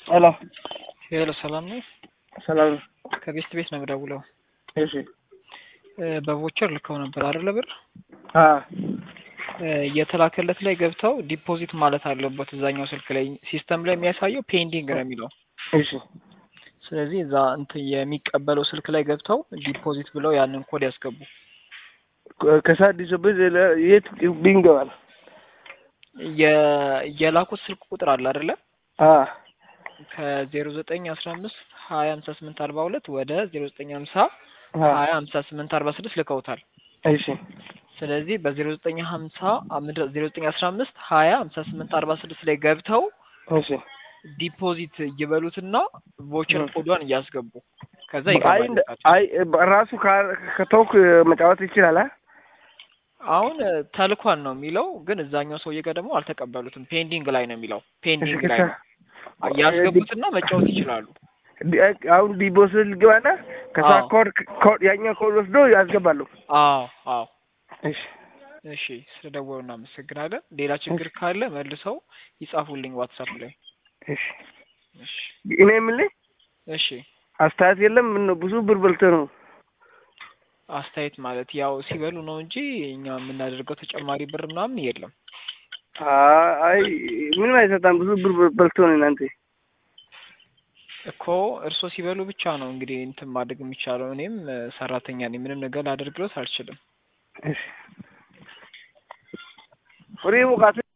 ሄሎ ሄሎ ሰላም ነው። ሰላም ነው። ከቤስት ቤት ነው የምደውለው። እሺ በቮቸር ልከው ነበር አይደለ? ብር አ የተላከለት ላይ ገብተው ዲፖዚት ማለት አለበት። እዛኛው ስልክ ላይ ሲስተም ላይ የሚያሳየው ፔንዲንግ ነው የሚለው። እሺ ስለዚህ እዛ እንትን የሚቀበለው ስልክ ላይ ገብተው ዲፖዚት ብለው ያንን ኮድ ያስገቡ። ከሳዲስ ብር የት ቢንገባል? የ- የላኩት ስልክ ቁጥር አለ አይደለ? አ ከዜሮ ዘጠኝ አስራ አምስት ሀያ ሀምሳ ስምንት አርባ ሁለት ወደ ዜሮ ዘጠኝ ሀምሳ አ ሀያ ሀምሳ ስምንት አርባ ስድስት ልከውታል። እሺ ስለዚህ በዜሮ ዘጠኝ ሀምሳ ዜሮ ዘጠኝ አስራ አምስት ሀያ ሀምሳ ስምንት አርባ ስድስት ላይ ገብተው እሺ ዲፖዚት ይበሉትና ቮቸር እ። ኮዷን እያስገቡ ከዛ አይ ይገባል። እንደ- አይ ራሱ ካ- ከተውክ መጫወት ይችላል። አ አሁን እ፣ ተልኳን ነው የሚለው ግን እዛኛው ሰውዬ ጋር ደግሞ አልተቀበሉትም። ፔንዲንግ ላይ ነው የሚለው ፔንዲንግ ላይ ነው። ያስገቡትና መጫወት ይችላሉ። ዲ- አሁን ዲቦስ ልግባና ከዛ አዎ። ኮድ ኮድ ያኛው ኮድ ወስዶ ያስገባሉ። አዎ አዎ። እሺ እሺ ስለደወሉ እናመሰግናለን። ሌላ ችግር ካለ መልሰው ይጻፉልኝ ዋትሳፕ ላይ። እሺ እሺ እኔ የምልህ እሺ። አስተያየት የለም። ምን ነው ብዙ ብር በልተህ ነው? አስተያየት ማለት ያው ሲበሉ ነው እንጂ እኛ የምናደርገው ተጨማሪ ብር ምናምን የለም። አይ ምንም አይሰጣም። ብዙ ብር በልቶ ነው እናንተ። እኮ እርሶ ሲበሉ ብቻ ነው እንግዲህ እንትን ማድረግ የሚቻለው። እኔም እ፣ ሰራተኛ ነኝ፣ ምንም ነገር ላደርግሎት አልችልም። እሺ ወሬ ሙቃት